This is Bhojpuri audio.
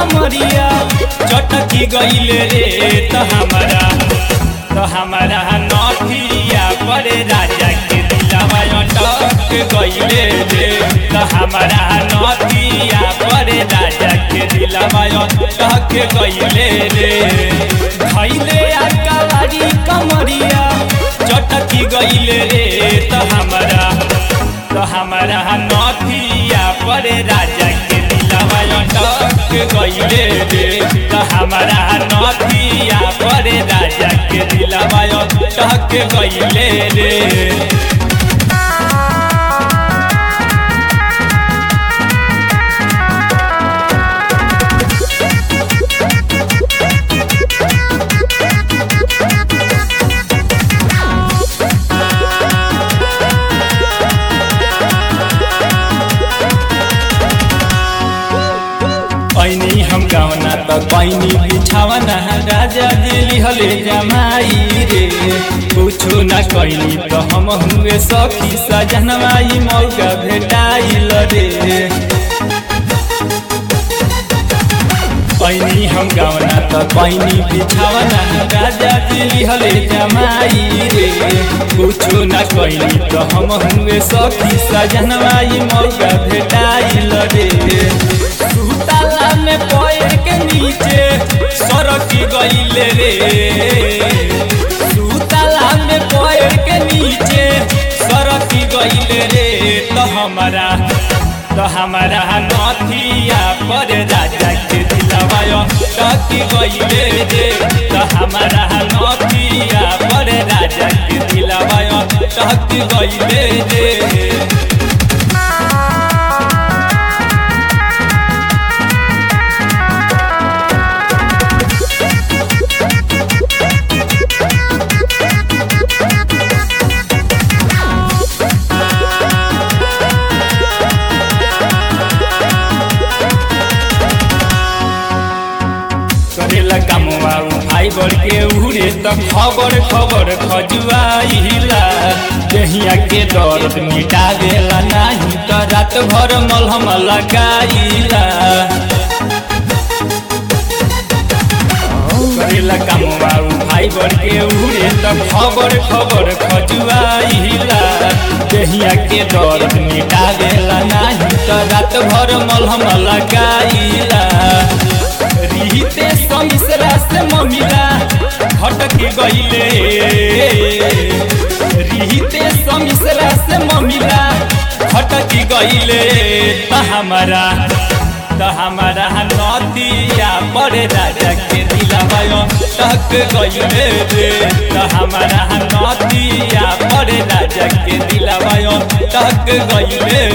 कमरिया चटकी गईले रे त हमारा त हमारा नथिया पर राजा के दिलवा अटक गईले रे त हमारा नथिया पर राजा के दिलवा अटक गईले रे खैले आकावारी कमरिया चटकी गईले रे त हमारा त हमारा नथिया पर राजा के दिलवा अटक गईले रे त हमारा नथिया पर राजा के दिलवा अटक गईले रे ऐनी हम गावना त पैनी बिछावना राजा दिली हले जमाई रे कुछो न कैनी त हम हुए सखी सजनवाई मौका भेटाइल रे पैनी हम गावना त पैनी बिछावना राजा दिली हले जमाई रे कुछो न कैनी त हम हुए सखी सजनवाई मौका भेटाइल रे सुताला में पैर के नीचे सरकी गईले रे सुताला में पैर के नीचे सरकी गईले रे तो हमारा तो हमारा नथिया पर राजा के दिलवा टकी गईले रे तो हमारा नथिया पर राजा के दिलवा टकी गईले रे करेला कामवा भाई बड़ के उड़े त खबर खबर खजुआइला देहिया के दर्द मिटावेला नाही त रात भर मलहम लगाइला करेला कामवा भाई बड़ के उड़े त खबर खबर खजुआइला देहिया के दर्द मिटावेला नाही त रात भर मलहम लगाइला रीते समिसरा से ममिला हटक गईले रीते समिसरा से ममिला हटक गईले त हमारा त हमारा नदिया बड़े राजा के दिलवा टक गईले रे त हमारा नदिया बड़े राजा के दिलवा टक गईले